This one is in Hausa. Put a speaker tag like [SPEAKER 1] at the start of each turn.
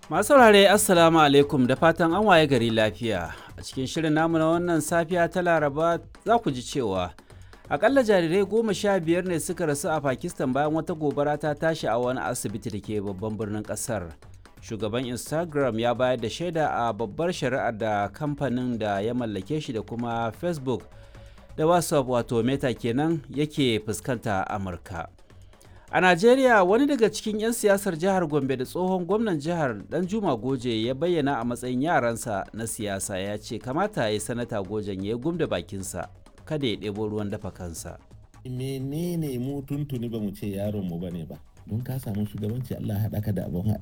[SPEAKER 1] Masu saurare Assalamu alaikum da fatan an waye gari lafiya. A cikin shirin namu na wannan safiya ta Laraba za ku ji cewa akalla jarirai goma sha biyar ne suka rasu a Pakistan bayan wata gobara ta tashi a wani asibiti da ke babban birnin kasar. Shugaban Instagram ya bayar da shaida a babbar shari'ar da kamfanin da ya mallake shi da kuma Facebook da WhatsApp wato Meta kenan yake fuskanta a Amurka. A Najeriya wani daga cikin 'yan siyasar jihar Gombe da tsohon gwamnan jihar Danjuma Goje ya bayyana a matsayin yaransa na siyasa ya ce kamata ya yi sanata Gojen ya gum da bakinsa kada ya ɗebo ruwan dafa kansa.
[SPEAKER 2] menene mu tuntuni ba mu ce yaron mu bane ba don ka samu shugabanci Allah haɗa ka da abin